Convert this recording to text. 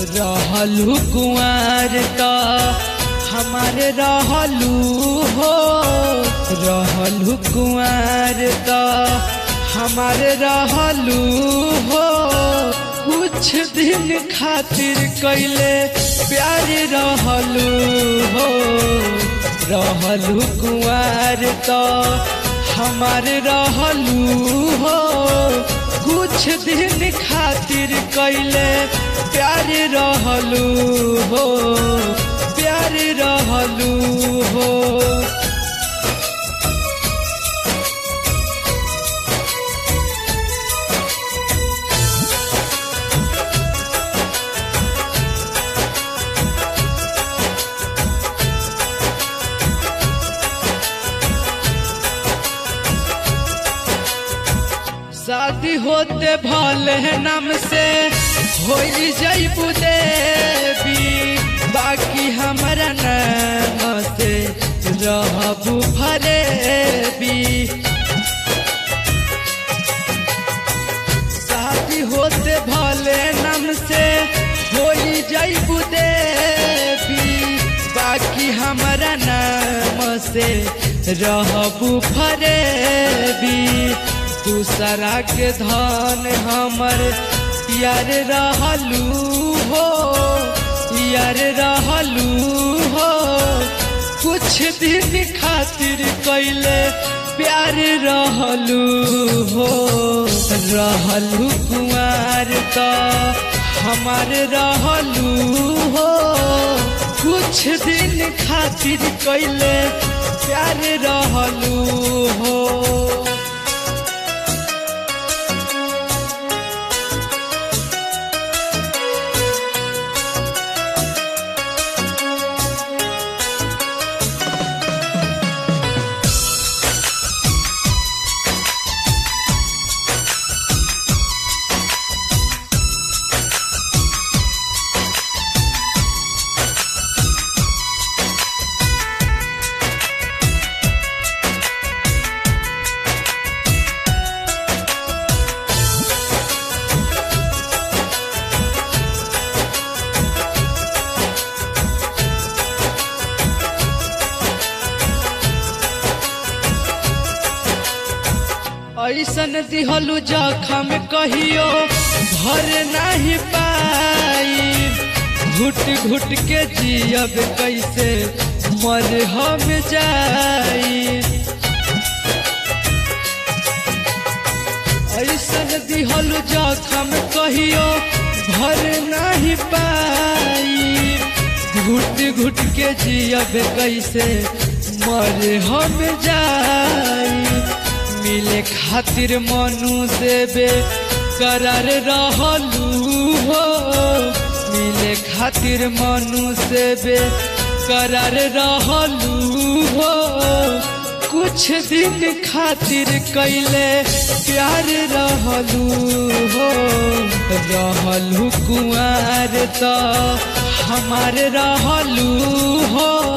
रहलू कुआर त हमारे रहलू हो रहलू कुआर त हमारे रहलू हो कुछ दिन खातिर कैले प्यार रहलू हो रहलू कुआर त हमारे रहलू हो कुछ दिन खातिर कैले प्यार रहलू हो प्यार रहलू हो शादी होते भले नाम से हो जैबू देवी बाकी हमारा नाम से रहबू फरेबी शादी होते भले नाम से हो जैबू देवी बाकी हमारा नाम से रहबू फरेबी दूसरा के धन हमर यार रहलू हो यार रहलू हो कुछ दिन खातिर कैले प्यार रहलू हो रहलू कुमार त हमार रहलू हो कुछ दिन खातिर कैले प्यार रहलू हो ऐसन दिहलू जखम कहियो भर नहीं पाई घुट घुट के जियब कैसे मर हम जाई ऐसन दिहलू जखम कहियो भर नहीं पाई घुट घुट के जियब कैसे मर हम जाई मिले खातिर मनु देवे करार रहलू हो मिले खातिर मनु देवे करार रहलू हो कुछ दिन खातिर कैले प्यार रहलू हो रहलू कुआर त हमार रहलू हो